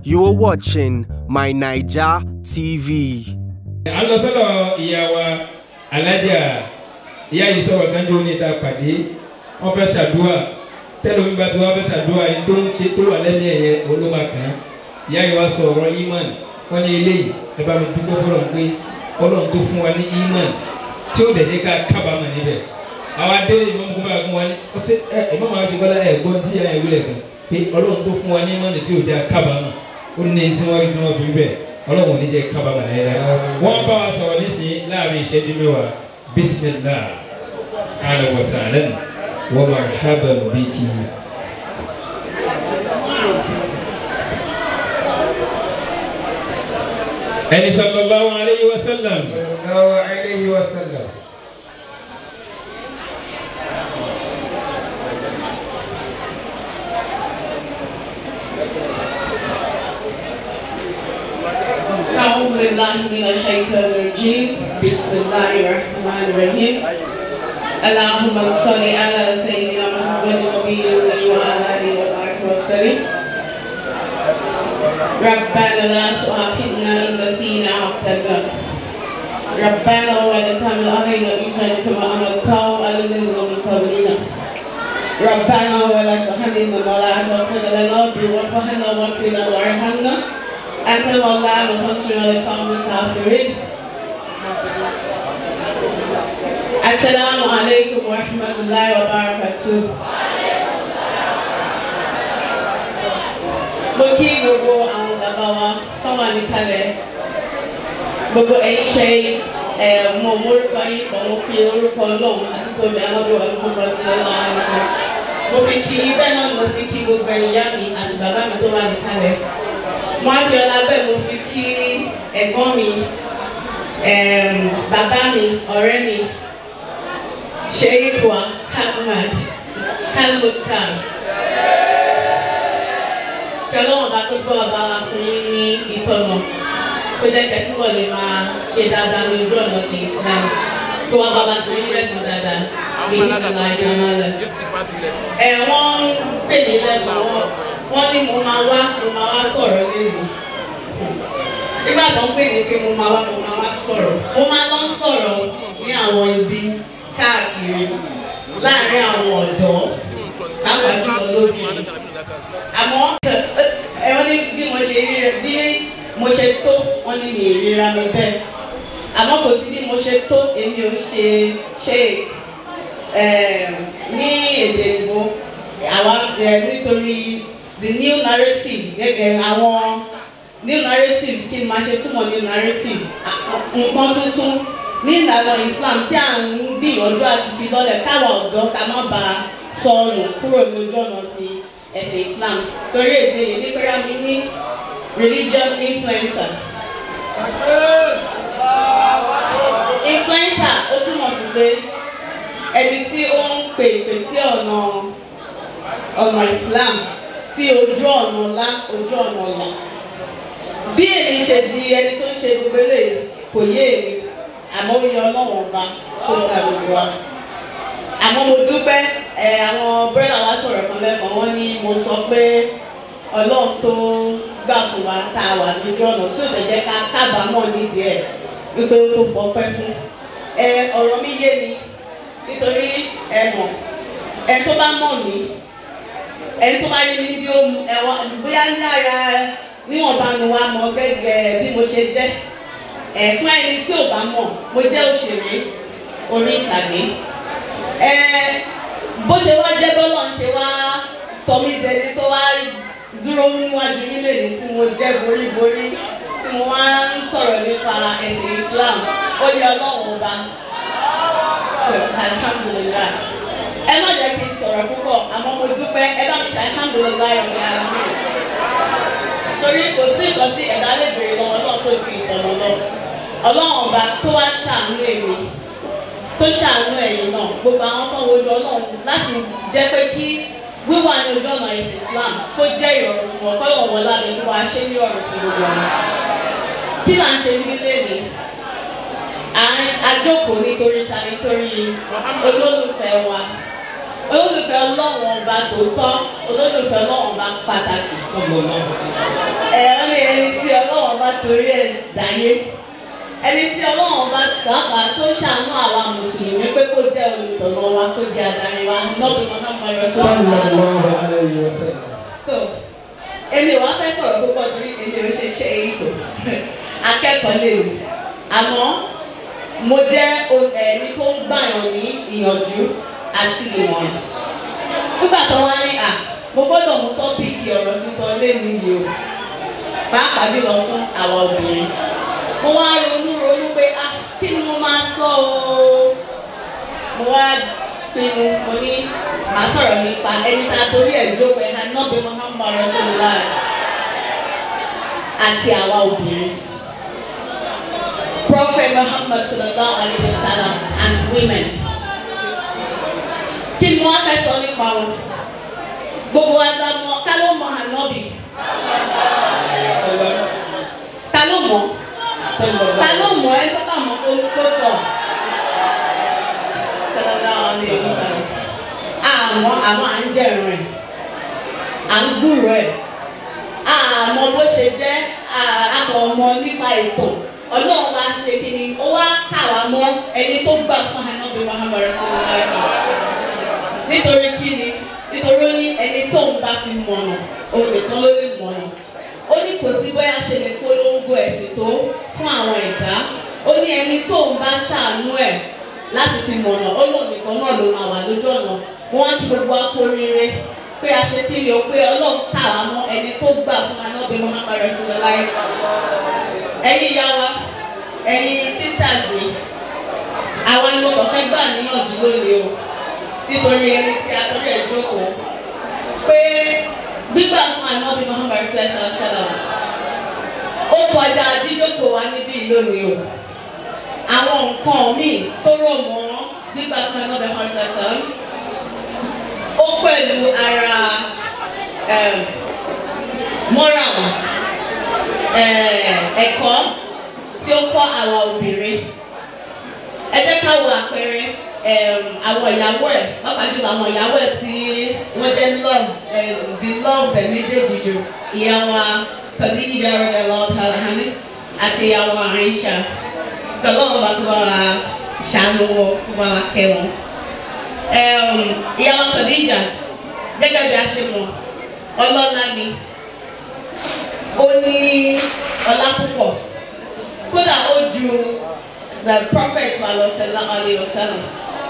You're watching My Naija TV. à ń lọ sọ́dọ̀ ìyá wa alájà ìyá yìí sọ̀rọ̀ kanjú ní ìta pàdé wọ́n fẹ́ ṣàdúrà tẹ́lómi bá ti wá fẹ́ ṣàdúrà yìí tó ń ṣe tó wà lẹ́nu ẹ̀yẹ olóma kan ìyá yìí wá sọ ọ̀rọ̀ imán wọ́n ní eléyìí ẹ bá mi dúpẹ́ fọlọ́n pé ọlọ́run tó fún wa ní imán tí ó dẹ̀dẹ̀ ká kábàámọ̀ níbẹ̀ àwa délé ìmọ̀ mú bá gún wa ní ọ̀sẹ̀ ẹ ìmọ̀ máa ṣe kọ́lá ẹ̀ gbọ́n tí ìyá yẹn wílẹ̀ kan pé ọlọ́run tó fún wa ní imán tí ò jẹ́ kábàámọ̀ ó ní tí wọ́n rí tí wọ́n fi bẹ̀ ọlọ́run ò ní jẹ́ kábàámọ̀ láyé wọ́n bá wa sọ̀rọ̀ nísìnyí láàrin ìṣẹ́jú mẹ́wàá bisimilah ahlan wa sahlan wa marhaban biki. ẹni sallallahu alayhi wa sallam. sallallahu alayhi wa sallam. أعوذ بالله من الشيطان الرجيم بسم الله الرحمن الرحيم اللهم صل على سيدنا محمد النبي الأمي وعلى آله وصحبه وسلم ربنا لا تؤاخذنا إن نسينا أو اعتدنا ربنا ولا تحمل علينا إسرا كما حملته على الذين من قبلنا ربنا ولا تحملنا ما لا طاقة لنا به واعف عنا واغفر لنا وارحمنا أنت مولانا فانصرنا على القوم الكافرين السلام عليكم ورحمة الله وبركاته mo kí gbogbo àwọn bàbá wa tó wà níkàlẹ̀ gbogbo ẹ̀yin ṣe ẹ̀ mo mórúkọ yín pọ̀ mo fi orúkọ ọlọ́run àti tóbi alábíwá ló kọ́ sí ọlọ́run àìsàn mo fi kí bẹ́ẹ̀ náà ni mo fi kí gbogbo ẹ̀yin ìyá mi àti bàbá mi tó wà níkàlẹ̀ mo á fi ọlá bẹ́ẹ̀ mo fi kí ẹ̀gbọ́n mi em, bàbá mi ọ̀rẹ́ mi Sheikh wa Ahmad Kalmukan pẹ̀lú ọ̀bá tó fọ́ ọba wa fún yín ní ìtọ́nà tó jẹ́ kẹ́tí wọ́n lè máa ṣe dáadáa ní ojú ọ̀nà ti Islam tó wá bá wa sí yín lẹ́sìn dáadáa bí ìlànà ìdáná rẹ̀. ẹ̀ wọ́n ń pè mí lẹ́kọ̀ọ́ wọn wọ́n ní mo máa wá mo máa wá sọ̀rọ̀ lẹ́nu nígbà tó ń pè mí pé mo máa wá mo máa wá sọ̀rọ̀ mo máa lọ ń sọ̀rọ̀ ní àwọn ibi káàkiri láàárín àwọn ọ̀dọ́ pàápàá jùlọ lóbìnrin àmọ́ ẹ wọ́n ní bí mo ṣe rí rẹ bí mo ṣe tó wọ́n ní mi ìríra mi bẹ́ẹ̀ àmọ́ kò sí bí mo ṣe tó èmi ò ṣe ṣe ní èdè ìbò àwa nítorí the new narrative gẹ́gẹ́ àwọn new narrative kí n máa ṣe túmọ̀ new narrative nǹkan tuntun ní ìlànà Islam tí à ń gbìyànjú àti fi lọ́lẹ̀ káwa ọ̀dọ́ ká má bàa sọnù kúrò ní ojú ọ̀nà ti ẹ̀sìn Islam torí èdè yìí nígbàrá mi ní religion influencer. influencer ó túmọ̀ sí pé ẹni tí ó ń pè pè sí ọ̀nà ọ̀nà Islam sí ojú ọ̀nà ọ̀la ojú ọ̀nà ọ̀la bí èmi ṣe di ẹni tó ń ṣe gbogbo eléyìí kò yé èmi àmọ́ ó yẹ ọlọ́run ọba tó ta gbogbo wa àmọ́ mo dúpẹ́ ẹ àwọn bírẹ́dà wa sọ̀rọ̀ kan lẹ́kọ̀ọ́ wọ́n ní mo sọ pé ọlọ́run tó gbà fún wa tá a wà lójú ọ̀nà tí ò lè jẹ́ ká kábàámọ̀ nídìí ẹ̀ wípé ó tó fọpẹ́ fún ẹ ọ̀rọ̀ mi yé mi nítorí ẹ mọ̀ ẹ tó bá mọ̀ mí ẹni tó bá rí mi bí ó ẹ̀wọ̀n bóyá ní ara níwọ̀nba ni wàá mọ̀ gẹ́gẹ́ bí mo ṣe jẹ́ ẹ̀ fún ẹni tí ò bá mọ̀ mo jẹ́ òṣèré orí ìtàgé ẹ bó ṣe wá jẹ́ bọ́lọ̀ ń ṣe wá sọ mí dẹni tó wá dúró níwájú yín lè ní tí mo jẹ́ boríborí tí mo wá ń sọ̀rọ̀ nípa ẹ̀sìn Islam ó yẹ ọlọ́run ọba alhamdulilayi ẹ má jẹ́ kí n sọ̀rọ̀ púpọ̀ àmọ́ mo dúpẹ́ ẹ bá mi ṣe alhamdulilayi ọ̀gá ara mi torí kò sí nǹkan tí ẹ̀dá lè béèrè lọ́wọ́ náà tó ju ìtọ̀nà lọ ọlọ́run ọba tó wá ṣàánú èmi tó ṣàánú ẹ̀yin náà gbogbo àwọn kan wojú ọlọ́run láti jẹ́ pé kí wíwà ní ojú ọ̀nà ẹ̀sìn Islam kó jẹ́ ìrọ̀rùn fún ọ kọ́lọ̀ wọn lábẹ́ kó wá ṣe ní ọ̀rùn fún gbogbo ọ̀nà kí là ń ṣe níbí lẹ́nu àjókòó nítorí ta nítorí olólùfẹ́ wa olólùfẹ́ olólùfẹ́ ọlọ́run ọba tòótọ́ olólùfẹ́ ọlọ́run ọba pàtàkì ẹ̀rọ ni ẹni tí ọlọ́run bá torí ẹ̀ dáyé ẹni tí ọlọ́run bá pàápàá tó ṣàánú àwa mùsùlùmí pé kó jẹ́ olùtọ̀nà wa kó jẹ́ adarí wa lọ́bì Muhammad Rasulullah tó èmi wàá fẹ́ sọ̀rọ̀ púpọ̀ torí èmi ò ṣe ṣe ètò akẹ́kọ̀ọ́ léwu àmọ́ mo jẹ́ o- ẹni tó ń gbàyàn ní ìyànjú àti ìmọ̀ràn nígbà tó wá ní à mo gbọ́dọ̀ mú tọ́pìkì ọ̀rọ̀ sísọ lẹ́nu yìí o pàápàá jùlọ fún àwa obìnrin mo wá ronú ronú pé ah kí ni mo máa sọ o mo wá pinnu mo ní màá sọ̀rọ̀ nípa ẹni tá a torí ẹ̀ jókòó ẹ̀ka náà bí Muhammad Rasulullah àti àwa obìnrin Prophet Muhammad sallallahu alayhi wa sallam and women kí ni wọ́n fẹ́ sọ nípa wọn gbogbo wa la mọ̀ ká ló mọ̀ ànábì ta ló mọ̀ ta ló mọ̀ ẹ tó kà mọ̀ kó kó sọ sallallahu alayhi wa sallam àmọ́ àmọ́ à ń jẹ̀rùn ẹ̀ à ń gbúrò ẹ̀ àmọ́ bó ṣe jẹ́ àkànmọ́ nípa ètò ọlọ́run bá ṣe kí ni ó wá kà wá mọ́ ẹni tó gbà fún ànábì Muhammad sallallahu nítorí kí ni nítorí ó ní ẹni tó ń bá fi mọ̀nà òun nìkan ló lè mọ̀nà ó ní kò sí bóyá ṣe lè polongo ẹ̀sìn tó fún àwọn ẹ̀dá ó ní ẹni tó ń bá ṣàánú ẹ̀ láti fi mọ̀nà ó lòun nìkan náà ló máa wà lójú ọ̀nà wọ́n á kí gbogbo akóríire pé a ṣe kí ni o pé ọlọ́run kà wá mọ́ ẹni tó gbà fún anábì Muhammad Rasulullah ẹ̀yin ìyá wa ẹ̀yin sisters mi àwa ni mo kàn fẹ́ gbà níyànjú lónìí o nítorí ẹni tí a torí ẹ̀ jókòó pé gbígbà fún anábì Muhammad sallallahu alaihi wasallam ó kọjá jíjókòó wa níbí lónìí o àwọn nǹkan míì tó rọ̀ mọ́ gbígbà fún anábì Muhammad sallallahu alaihi wasallam ó pẹ̀lú ara um, morals eh, ẹ̀kọ́ tí ó kọ́ àwa obìnrin ẹ jẹ́ ká wo àpẹẹrẹ um, àwọn ìyàwó ẹ̀ pàápàá jùlọ àwọn ìyàwó ẹ̀ tí wọ́n jẹ́ love um, beloved ẹ̀ méjèèjì jù ìyá wa Khadija radiyallahu ta'ala anha àti ìyá wa Aisha pẹ̀lú àwọn bá tó bá wa ṣàánú wọn tó bá wa kẹ́ wọn. Um, ìyá wa Khadija gẹ́gẹ́ bí a ṣe mọ̀ ọlọ́lá ni ó ní ọlá púpọ̀ kódà ó ju the prophet alọ́sẹ̀lá alayhi wa sallam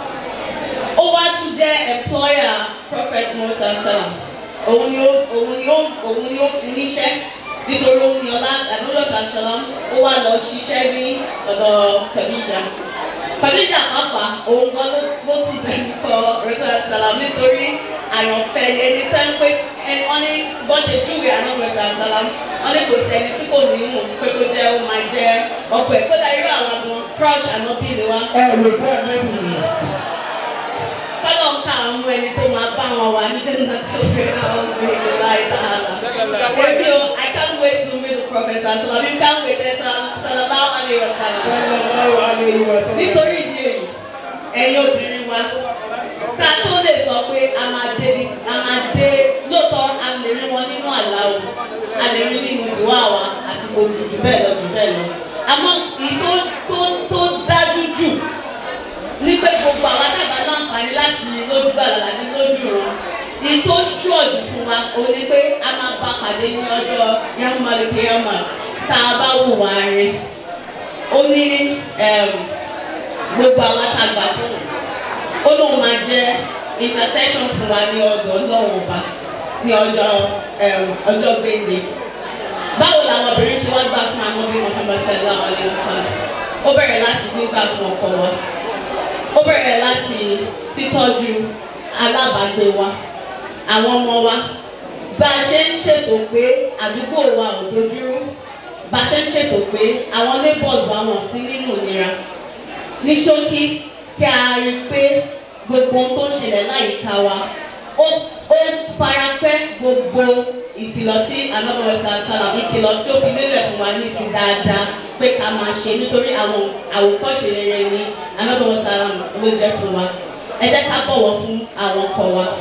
ó wá tún jẹ́ employer prophet musa sallam òun ni ó òun ni ó òun ni ó fi níṣẹ́ nítorí òun ni ọlá àdúgbò sallam ó wá lọ ṣiṣẹ́ ní ọ̀dọ̀ Khadija Khadija pàápàá òun gan ló ló ti bẹ̀rù kọ rẹ́sà sallam nítorí àyànfẹ́ ẹni tẹ́ ń pé wọ́n ní bọ́ ṣe júwe ànábì rẹ́sà sallam wọ́n ní kò sí ẹni tí kò ní mọ̀ pé kó jẹ́ ó máa jẹ́ ọkọ ẹ̀ kódà irú àwọn gan crush ànábì ni wá ẹ lè bọ́ ẹ̀mẹ́bì mi. kọ́lọ̀ ń ká àwọn ẹni tó máa bá wọn wà ní jẹ́nà tó fi àwọn sí ilé láì dáhàlà. Èmi o, I can't wait to meet the professor Salam. You can't wait there sallallahu alayhi wa sallam. sallallahu alayhi wa sallam. Nítorí ìdí èyí, ẹ̀yin obìnrin wa, ká tó lè sọ pé a máa dé bí a máa dé lóòótọ́ a lè rí wọn nínú àlá o, a lè rí nínú ìdúrà wa àti gbogbo jù bẹ́ẹ̀ lọ jù bẹ́ẹ̀ lọ. Àmọ́ ìyí tó tó tó dájú jù ní pé gbogbo àwọn àtàgbà láǹfààní láti lójú àlàlà ní lójú ràn ní tó ṣọ́ọ̀jù fún wa ó ní pé a máa bá pàdé ní ọjọ́ yamumaleke yamma tá a bá wù wá rí ó ní gbogbo àwọn àtàgbà fún ó lóun máa jẹ́ intercession fún wa ní ọ̀dọ̀ Ọlọ́run ọba ní ọjọ́ ọjọ́ gbẹ̀ndé báwo làwọn obìnrin ṣe wá gbà fún àwọn obìnrin Muhammad sallallahu alayhi wa sallam ó bẹ̀rẹ̀ láti gbígbà fún ọkọ wa ó bẹ̀rẹ̀ láti títọ́jú alábàágbé wa àwọn ọmọ wa bá a ṣe ń ṣètò pé àdúgbò wa ò dojúrú bá a ṣe ń ṣètò pé àwọn neighbors wa wọ̀n sí nínú ìnira ní ṣókí kí a rí i pé gbogbo ohun tó ń ṣẹlẹ̀ láyìíká wa ó ó farapẹ́ gbogbo ìkìlọ̀ tí anábọ̀rọ̀ sàlà ìkìlọ̀ tí ó fi lélẹ̀ fún wa ní ti dáadáa pé ká máa ṣe nítorí àwọn àwòkọ́ṣe rere ni anábọ̀rọ̀ sàlà ló jẹ́ fún wa ẹ jẹ́ ká bọ̀wọ̀ fún àwọn ọkọ wa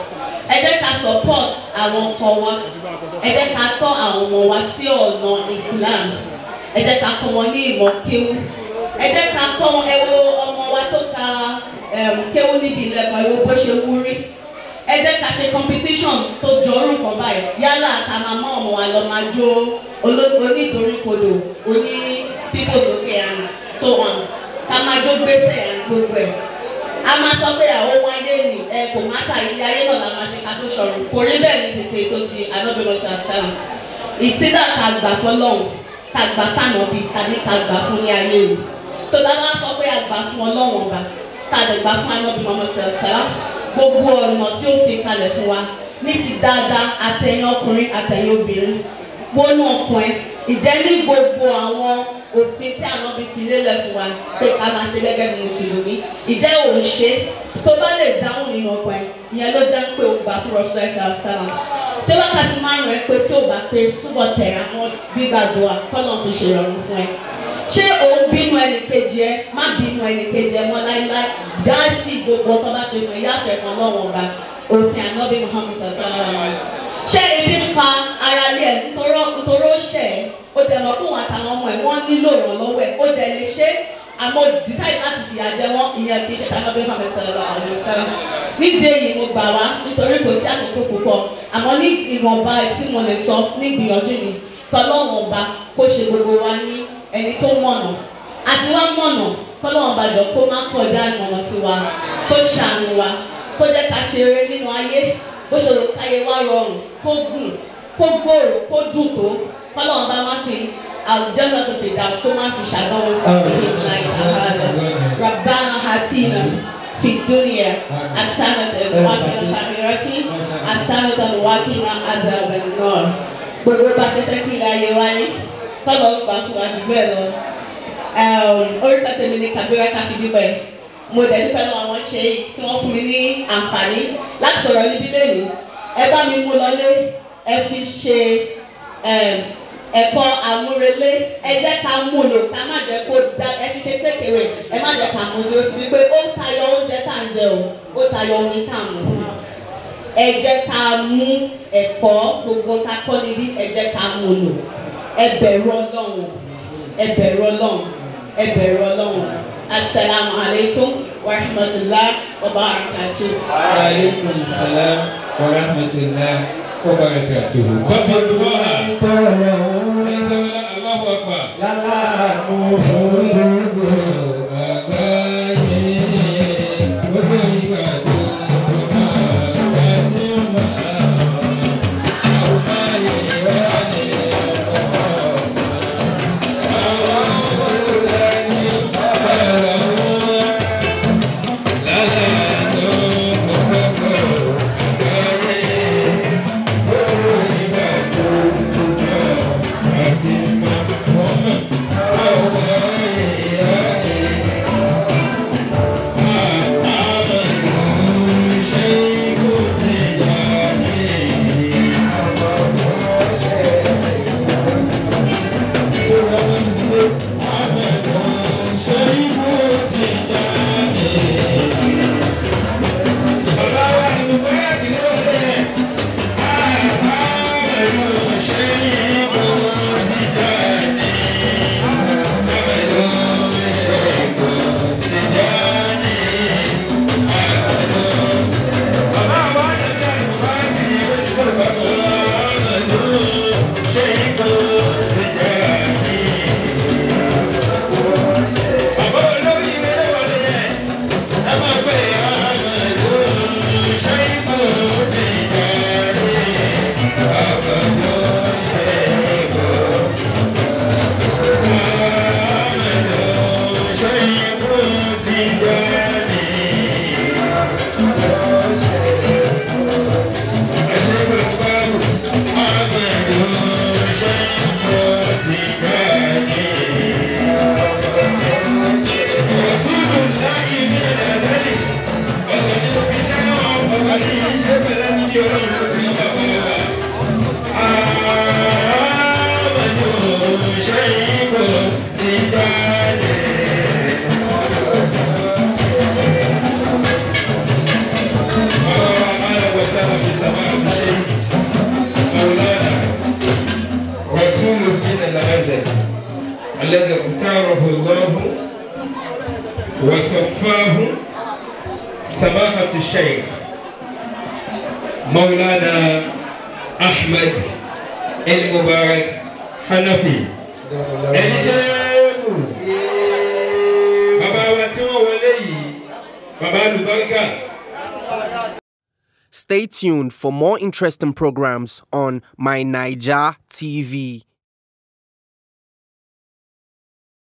ẹ jẹ́ ká support àwọn ọkọ wa ẹ jẹ́ ká tọ́ àwọn ọmọ wa sí ọ̀nà Islam ẹ jẹ́ ká kọ́ wọn ní ìmọ̀ kéwú ẹ jẹ́ ká kọ́ wọn ẹ wo ọmọ wa tó ka em, kéwú níbi ilẹ̀kùn ẹ wo bó ṣe wú rí ẹ jẹ́ ká ṣe competition tó jọ orúkọ báyìí yálà ká máa mọ ọmọ wa lọ máa jó olóko onídoríkodò oní fífòsókè and so on ká máa jó gbèsè and gbogbo ẹ̀ a máa sọ pé àwọn ohun ayé ni ẹ kò má ta ilé ayé náà la máa ṣe ká tó ṣọrun kò rí bẹ́ẹ̀ ní tètè tó ti anábìrán ṣàṣàlù ìtìdá ká gbà fọlọ́hún ká gbà fànàbí tàbí ká gbà fún ní ayé o tó dá bá sọ pé a gbà fún ọlọ́wọ́n ọba tá a dẹ̀ gbà fún anábìrán ṣàṣàlù gbogbo ọ̀nà tí ó fi kalẹ̀ fún wa ní ti dáadáa àtẹ̀yìn ọkùnrin àtẹ̀yìn obìnrin wọnú ọkàn ẹ ìjẹ́ ní gbogbo àwọn òfin tí àwọn bí fi lélẹ̀ fún wa pé ká máa ṣe gẹ́gẹ́ bí mùsùlùmí ìjẹ́ ò ń ṣe tó bá lè dáhùn nínú ọkàn ẹ ìyẹn ló jẹ́ pé o gbà fún rọ́ṣọ́ ẹ̀sẹ̀ àṣàlà ṣé wákàtí márùn ẹ pé tí ò bá pé túbọ̀ tẹ̀ àwọn gbígbàdúrà kọ́nà fi ṣèrọ̀rùn fún ẹ ṣé òun bínú ẹnìkejì ẹ má bínú ẹnìkejì ẹ mọ́ láíláí dáàtì gbogbo tó bá ṣe fún ẹ yáfẹ́ fún ọlọ́wọ́n ọba òfin ànábì Muhammad sallallahu alaihi wasallam ṣé ebi ń pa ara lé ẹ nítorọ́ nítorọ́ ṣẹ̀ ẹ́ ó dẹ̀ mọ̀ fún àtàwọn ọmọ ẹ̀ wọ́n nílò ìrànlọ́wọ́ ẹ̀ ó dẹ̀ lè ṣe àmọ́ decide láti fìyà jẹ wọ́n ìyẹn kì í ṣe tàbí Muhammad sallallahu alaihi wasallam nídìí èyí mo gbà wá nítorí kò sí àkókò púpọ̀ àmọ́ ní ìwọ̀nba tí mo lè sọ ní ìgbìyànjú mi kọ́lọ́wọ̀n ọba kó ṣe gbogbo wa ní ẹni tó mọ̀nà àti wá mọ̀nà kọ́lọ́wọ̀n ọba jọ kó má kọjá ìmọ̀nà sí wa kó ṣàánú wa kó jẹ́ ká ṣe eré nínú ayé bó ṣe lè káyé wá rọrùn kó gùn kó gbòòrò kó dùn tó kọ́lọ́wọ́n bá má fi àwùjọ́nà tó fi dà kó má fi ṣàdánwò fún ìlú láì àbáyọ rabbana hatina fi dunya hasanatan wa fil akhirati hasanatan wa qina adhaban nar gbogbo bá ṣe fẹ́ kí ilé ayé wá ní kọ́lọ́wọ́n gbà fún wa jù bẹ́ẹ̀ lọ orúkọ tèmi ni Kabira Káfíndípẹ̀ mo dẹ̀ dúpẹ́ lọ́wọ́ àwọn ṣe tí wọ́n fún mi ní àǹfààní láti sọ̀rọ̀ níbí lẹ́nu ẹ bá mi mú lọlé ẹ fi ṣe ẹ̀kọ́ àmúrelé ẹ jẹ́ ká mú lò ká má jẹ́ kó dá ẹ fi ṣe tẹ́kẹ̀wé ẹ má jẹ́ ká mú dúró síbi pé ó tayọ oúnjẹ tá à ń jẹ o ó tayọ omi tá à ń mú ẹ jẹ́ ká mú ẹ̀kọ́ gbogbo ká kọ́ níbí ẹ jẹ́ ká mú lò ẹ bẹ̀rù Ọlọ́run ẹ bẹ̀rù Ọlọ́run ẹ bẹ̀rù Ọlọ́run asalaamu aleykum wa rahmatulah wa barakatuh. aleykum salaam wa rahmatulah wa barakatuhu. bàbá olùwà ẹsẹ̀ wọlé aláhu akbar. àgbáyé gbogbo ìgbà tó tó máa bá ti máa àwọn ayé wà ní ọ̀pọ̀. Yeah. وصفاه سماحة الشيخ مولانا أحمد المبارك حنفي ẹni ṣẹ́ẹ́kù bàbá wa tí wọ́n wọlé yìí bàbá alùbáríkà. Stay tuned for more interesting programs on My Niger TV.